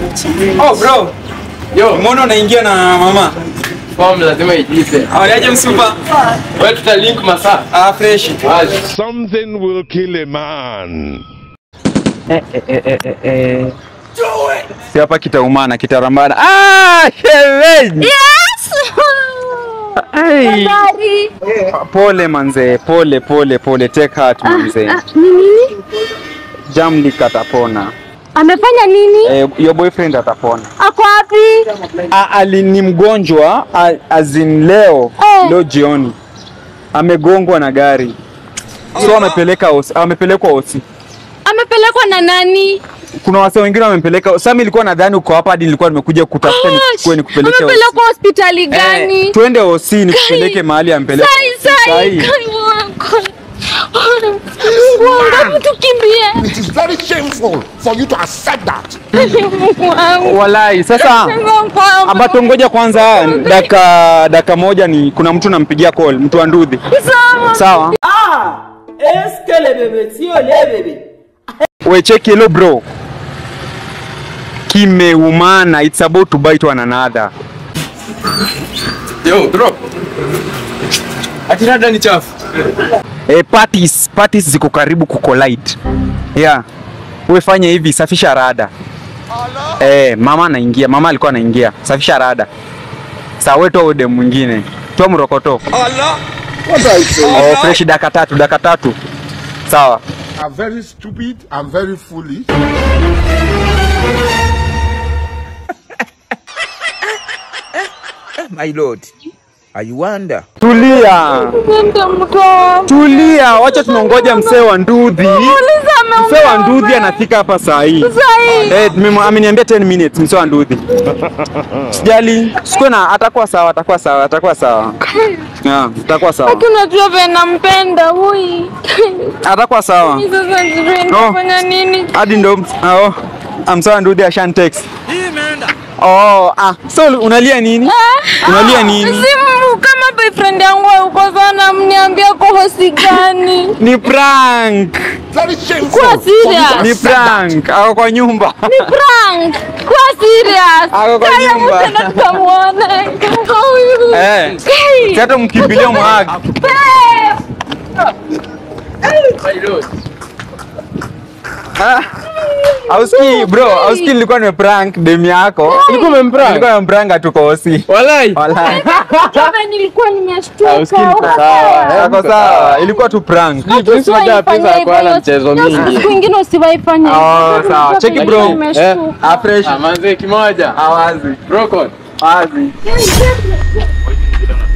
Oh bro, Yo, mbona unaingia na mama? form lazima ijipe. Awajaje msupa? Wewe tutalink masaa. Ah, fresh. Wazi. Something will kill a man. Si hapa kitaumana, kitarambana. Ah, shemeji. Yes! Ai. Habari. Pole manze, pole pole pole, take heart manze. Ah, ni nini? Jamli katapona. Amefanya nini? Eh, your boyfriend atapona. Ako wapi? Ah, ali ni mgonjwa ah, as in leo Eh. leo jioni amegongwa na gari so amepeleka hosi, amepelekwa hosi. Amepelekwa na nani? Kuna wase wengine wamempeleka. Sasa mimi nilikuwa nadhani uko hapa hadi nilikuwa nimekuja kutafuta nikuchukue nikupeleke hosi. Amepelekwa hospitali Eh, gani? twende hosi nikupeleke mahali ampeleke. Sai sai. Kai wako. Mungu wangu, hebu tukimbie. It is very shameful for you to accept that. Mungu wangu. Walai, sasa Mungu wangu. ambato ngoja kwanza daka daka moja ni kuna mtu nampigia call, mtu wa Ndudhi. Sawa. Sawa? Est-ce que les bébés, si on les bébés, We check hello bro. Kimeumana, it's about to bite one another. Yo, drop. Ati rada ni chafu. Eh, parties, parties ziko karibu kucollide. Yeah. Wewe fanya hivi, safisha rada. Eh, mama anaingia, mama alikuwa anaingia. Safisha rada. Sawa, wewe toa ode mwingine. Toa mrokoto. Oh, fresh dakika tatu, dakika tatu. Sawa. I'm very stupid. I'm very foolish. My lord, I wonder. Tulia. Nenda mtoa. Tulia, wacha tunangoja msee wa Ndudhi. Muulize ameumia Msee wa Ndudhi wapi? anafika hapa saa hii. Sai. Eh, mimi- ameniambia 10 minutes msee wa Ndudhi. Sijali, sikuwe na atakuwa sawa, atakuwa sawa, atakuwa sawa. Yeah, atakuwa sawa. Lakini unajua vile nampenda huyu. Atakuwa sawa. Sasa sijui nitafanya nini. Hadi ndo oh, amsawa Ndudhi ashan text. Oh, ah, so unalia nini? Unalia nini? Simu kama boyfriend yangu yuko sana mniambia kwa hosi gani? Ni prank. Very shameful. Kuwa for you to serious. Ni accept that. prank. Ako kwa nyumba. Ni prank. Kuwa serious. Ako kwa Kaya nyumba. mtenda tukamuone. Huyu. Eh. Kai. Si hata mkimbilia mwag. Babe. Ah. Auski bro, auski nilikuwa nimeprank dem yako. Ulikuwa umemprank? Nilikuwa nimeprank atuko hosi. Walai. Wallahi. Kama nilikuwa nimeshtuka. Auski niko sawa. Yako sawa. Ilikuwa tu prank. Prince unajua pesa hakuwa na mchezo mingi. Siku ingine usiwahi fanya Oh, hivyo. sawa. Cheki bro. Eh, Nimeshtuka. Ah, fresh. Ah, manze kimoja. Awazi. Brokon. Awazi.